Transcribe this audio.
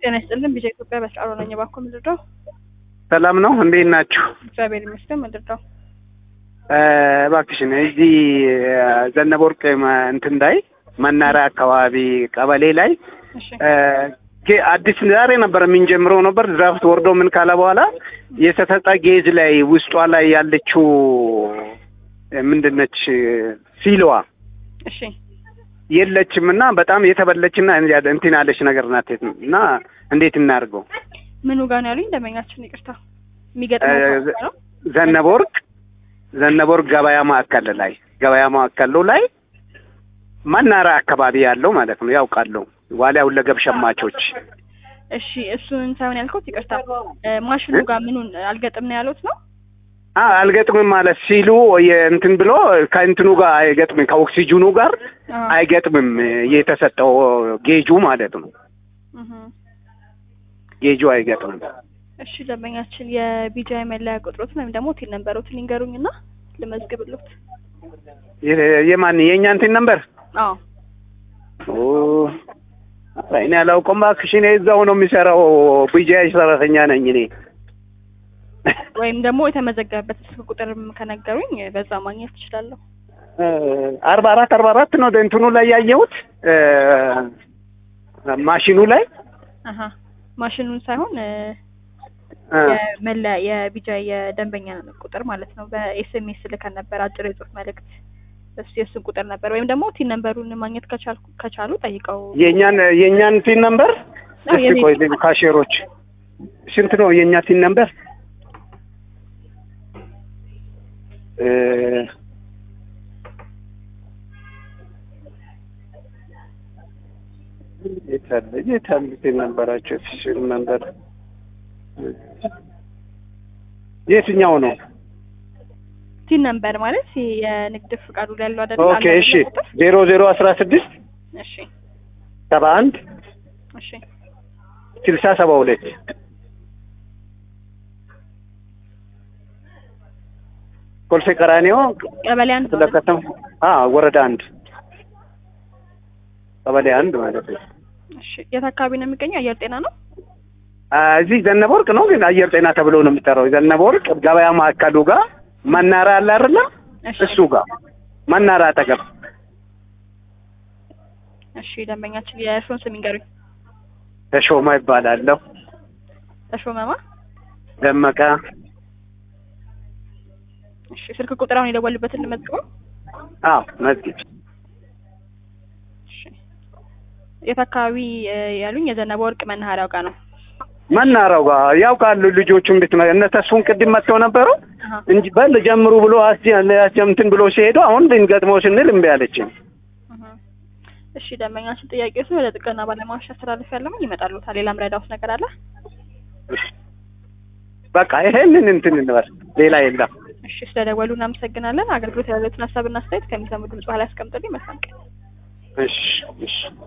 ጤና ይስጥልን። ቢጃ ኢትዮጵያ በስራሮ ነኝ። እባክዎ ምንድነው? ሰላም ነው። እንዴት ናችሁ? እግዚአብሔር ይመስገን። ምንድነው? እባክሽን እዚህ ዘነበ ወርቅ መ- እንትን ላይ መናሪያ አካባቢ ቀበሌ ላይ እሺ ጌ- አዲስ ዛሬ ነበር የምንጀምረው ነበር ድራፍት ወርዶ ምን ካለ በኋላ የተሰጠ ጌዝ ላይ ውስጧ ላይ ያለችው ምንድነች ሲልዋ እሺ የለችም እና በጣም የተበለችና እንትን ያለች ነገር ናት እና እንዴት እናድርገው? ምኑ ጋር ነው ያሉኝ? ደንበኛችን ይቅርታ የሚገጥመው እ- ቦታ ነው። ዘነበ ወርቅ ዘነበ ወርቅ ገበያ ማዕከል ላይ ገበያ ማዕከሉ ላይ መናሪያ አካባቢ ያለው ማለት ነው። ያውቃለሁ ዋሊያ ሁለገብ ሸማቾች እሺ እሱን ሳይሆን ያልኩት ይቅርታ እ፣ ማሽኑ ጋር ምኑን አልገጥም ነው ያሉት ነው? አ አልገጥምም ማለት ሲሉ የእንትን ብሎ ከእንትኑ ጋር አይገጥምም ከኦክሲጅኑ ጋር አዎ። አይገጥምም የተሰጠው ጌጁ ማለት ነው። እህ። ጌጁ አይገጥምም። እሺ ደንበኛችን የቢጃይ መለያ ቁጥሮትን ወይም ደግሞ ቲን ነንበሮትን ይንገሩኝና ልመዝግብሎት። የ- የማን የእኛ እንትን ነበር አዎ ኦ እኔ አላውቅም እባክሽ። እኔ እዛው ነው የሚሰራው ቢጃይ ሰራተኛ ነኝ እኔ። ወይም ደግሞ የተመዘገበበት ስልክ ቁጥርም ከነገሩኝ በዛ ማግኘት እችላለሁ። አርባ አራት አርባ አራት ነው እንትኑ ላይ ያየሁት እ፣ ማሽኑ ላይ አሀ ማሽኑን ሳይሆን እ፣ እ፣ የመለያ የቢጃ የደንበኛ ቁጥር ማለት ነው። በኤስኤምኤስ ልከን ነበር አጭር የጽሁፍ መልእክት እሱ የእሱን ቁጥር ነበር። ወይም ደግሞ ቲን ነንበሩን ማግኘት ከቻልኩ ከቻሉ ጠይቀው። የእኛን የእኛን ቲን ነምበር አዎ፣ እስቲ የኔ ቆይ ቲን ካሼሮች ስንት ነው የእኛ ቲን ነምበር? እ፣ የት አለ የት አለ ቲን ነምበራቸው? ቲን ነምበር የትኛው ነው? ቲን ነንበር ማለት ይሄ የንግድ ፍቃዱ ላይ ያለው አይደል? ኦኬ አለ እሺ አይደል ቁጥር? ዜሮ ዜሮ አስራ ስድስት እሺ ሰባ አንድ እሺ ስልሳ ሰባ ሁለት ኮልፌ ቀራኒዮ ቀበሌ አንድ ነው አይደል? ስለከተማ አ ወረዳ አንድ ቀበሌ አንድ ማለት ነው። እሺ የት አካባቢ ነው የሚገኘው? አየር ጤና ነው። አ እዚህ ዘነበ ወርቅ ነው ግን አየር ጤና ተብሎ ነው የሚጠራው። ዘነበ ወርቅ ገበያ ማዕከሉ ጋር መናራ አለ አይደለ? እሺ እሱ ጋር መናራ አጠገብ እሺ ደንበኛችን የእርስዎን ስም ይንገሩኝ። ተሾማ ይባላለሁ። ተሾመማ ደመቀ እሺ ስልክ ቁጥር አሁን የደወሉበትን ልመዝግበው። አዎ መዝጊብ እሺ የት አካባቢ እ፣ ያሉኝ? የዘነበ ወርቅ መናኸሪያው ጋር ነው። መናራው ጋር ያውቃሉ ልጆቹም ቤት እነ ተስፉን ቅድም መጥተው ነበሩ አሀ እንጂ በል ጀምሩ ብሎ አስጀ እንትን ብሎ ሲሄዱ አሁን ልንገጥመው ስንል እምቢ አለችኝ። እህ። እሺ ደንበኛችን ጥያቄዎች ወደ ጥገና ባለሙያዎች አስተላልፍ ያለውን ይመጣሉታል። ሌላም ረዳውት ነገር አለ? በቃ ይሄንን እንትን እንበል ሌላ የለም። እሺ ስለደወሉ እናመሰግናለን። አገልግሎት ያሉትን ሀሳብና አስተያየት ከሚሰሙ ድምጽ በኋላ ያስቀምጡልኝ። መልካም ቀን። እሺ እሺ